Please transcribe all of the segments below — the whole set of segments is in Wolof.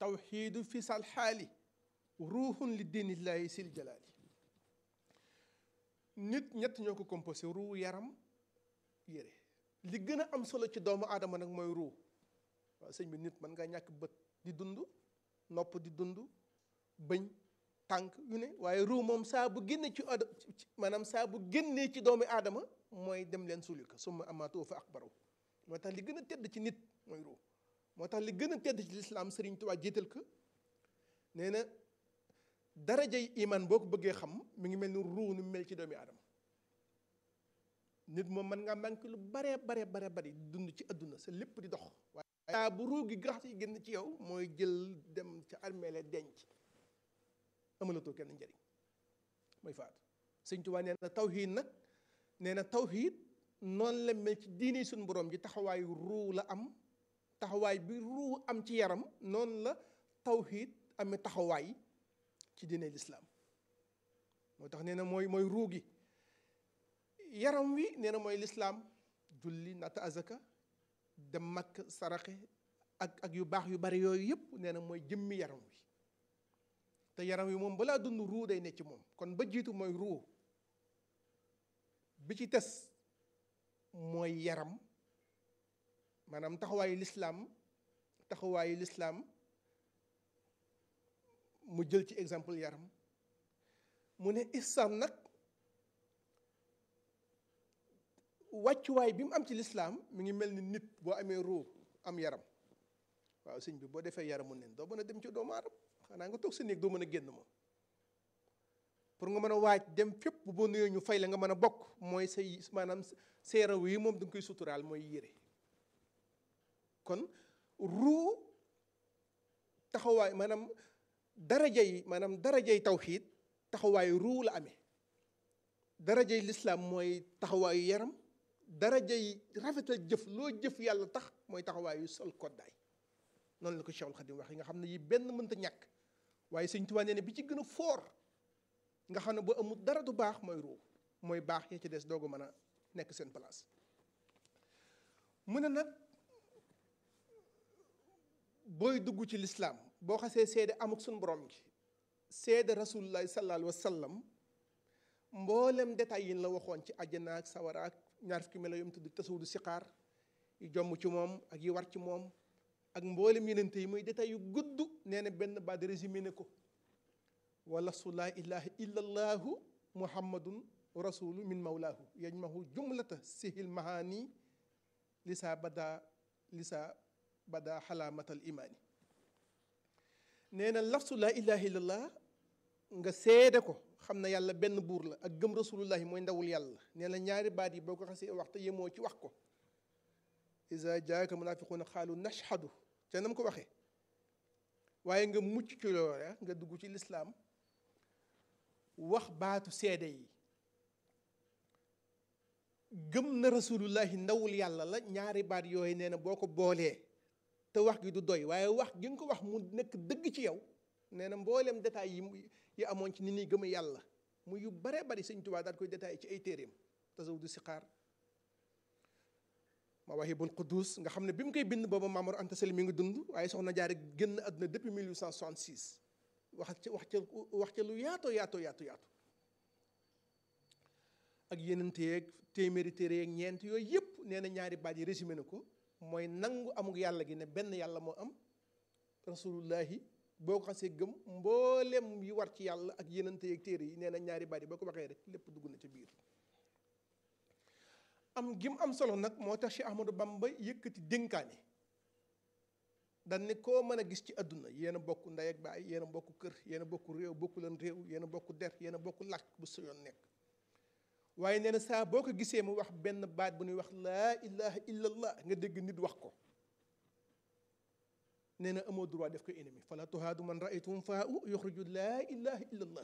tawxiidu fi sal xaali ruuxun li diinillahi sil jalaali nit ñett ñoo ko composé ruu yaram yére li gën a am solo ci doomu aadama nag mooy ruu waaw sëñ bi nit mën nga ñàkk bët di dund nopp di dund bëñ tànk yu ne waaye ruu moom saa bu génnee ci ad maanaam saa bu génnee ci doomu aadama mooy dem leen suuli ko summa amaatoo fa akbaraw moo tax li gën a tedd ci nit mooy ruu moo tax li gën a tedd ci lislaam Sëriñ Tuubaa jiital ko nee na darajay iman boo ko bëggee xam mi ngi mel ni ruu ni mel ci doomi aadama nit moom mën ngaa manqué lu bare bare bare bari dund ci àdduna sa lépp di dox waaye bu ruu gi gax yi génn ci yow mooy jël dem ca armeele denc amalatoo kenn njëriñ mooy faatu Sëriñ Tuubaa nee na tawhiid nag nee na tawhiid noonu la mel ci diine suñu borom ji taxawaayu ruu la am taxawaay bi ruu am ci yaram noonu la tawhiid amee taxawaay ci diine lislaam moo tax nee na mooy mooy ruu gi yaram wi nee na mooy lislaam julli natta azaka dem makk saraxe ak ak yu baax yu bari yooyu yëpp nee na mooy jëmmi yaram wi te yaram wi moom balaa dund ruu day ne ci moom kon ba jiitu mooy ruu bi ci tes mooy yaram maanaam taxawaayu lislaam taxawaayu lislaam mu jël ci exemple yaram mu ne islam nag wàccuwaay bi mu am ci lislaam mi ngi mel ni nit boo amee ruu am yaram waaw sëñ bi boo defee yaramu nen doo mën a dem ci doomu aadama xanaa nga toog sa néeg doo mën a génn moom pour nga mën a waaj dem fépp boo nuyoo ñu fay la nga mën a bokk mooy say maanaam seeraw yi moom da nga koy suturaal mooy yére kon ruu taxawaay maanaam daraja yi maanaam darajay tawxiid taxawaayu ruu la amee darajay lislaam mooy taxawaayu yaram darajay rafetal jëf loo jëf yàlla tax mooy taxawaayu sol koddaay noonu la ko Cheikhul Khadim wax yi nga xam ne yi benn mënta ñàkk waaye Sëñ Tuubaa nee ne bi ci gën a foor nga xam ne boo amul dara du baax mooy ruu mooy baax ya ci des doogu mën a nekk seen place mu ne nag booy dugg ci lislaam boo xasee seede amuk suñu borom gi seede rasulullahi sallallahu alayhi wa sallam mboolem détails yi la waxoon ci àjjana ak sawara ak ñaar fukki melo yom tudd tasawudu siqaar yu jomm ci moom ak yi war ci moom ak mboolem yenente yi muy détails yu gudd nee na benn baat résumé ne ko wala su laa ilaha illa allahu muhammadun rasulu min mawlaahu yajmahu jumlata sihil mahani lisa bada lisa bada xalaamatal imaani nee na lafsu laa ilaha illallah nga seede ko xam na yàlla benn buur la ak gëm rasulullahi mooy ndawul yàlla nee na ñaari baat yi boo ko xasee wax te yemoo ci wax ko isa jaaka munafiquuna xaalu nashhadu te nam ko waxee waaye nga mucc ci loola nga dugg ci lislaam wax baatu seede yi gëm na rasulullahi ndawul yàlla la ñaari baat yooyu nee na boo ko boolee te wax gi du doy waaye wax gi nga ko wax mu nekk dëgg ci yow nee na mbooleem détails yi yi amoon ci ni ñuy gëm yàlla mu yu bare bari Sëñ Tuubaa daal koy détaillé ci ay téeréem tasawudu siqaar Mawaahibul Quddus nga xam ne bi mu koy bind booba Maamor Anta Sali mi ngi dund waaye soxna Jaara génn àdduna depuis 1866 wax ca wax ca wax ca lu yaatoo yaatoo yaatu yaatu ak yeneen yeeg téeméeri téere yeeg ñeent yooyu yëpp nee na ñaari baat yi résumé na ko mooy nangu amuk yàlla gi ne benn yàlla moo am rasulullahi boo ko xasee gëm mboolem yi war ci yàlla ak yenente yeeg téere yi nee na ñaari baat yi boo ko waxee rek lépp dugg na ci biir am gim am solo nag moo tax Cheikh Ahmadou Bamba yëkkati dénkaane dan ne koo mën a gis ci àdduna yéen a bokk ndey ak baay yéen a bokk kër yéen a bokk réew bokku leen réew yéen a bokk der yéen a bokk làkk bu su yoon nekk waaye nee na saa boo ko gisee mu wax benn baat bu ñuy wax laa ilaha illallah nga dégg nit wax ko nee na amoo droit def ko ennemi fala tuhaadu man raaytum faa u yuxriju laa ilaha illallah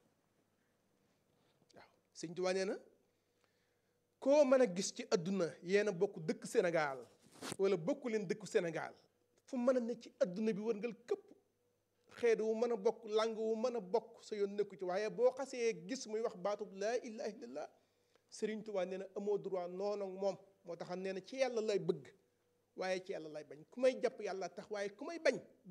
waaw sëñ Tuubaa nee na koo mën a gis ci àdduna yéen a bokk dëkk Sénégal wala bokku leen dëkku Sénégal fu mën a ne ci àdduna bi wërngal këpp xeet wu mën a bokk lang wu mën a bokk sa yoon nekku ci waaye boo xasee gis muy wax baatub laa ilaha illallah Sëriñ Tuubaa nee na amoo droit noonu ak moom moo tax nee na ci yàlla lay bëgg waaye ci yàlla lay bañ ku may jàpp yàlla tax waaye ku may bañ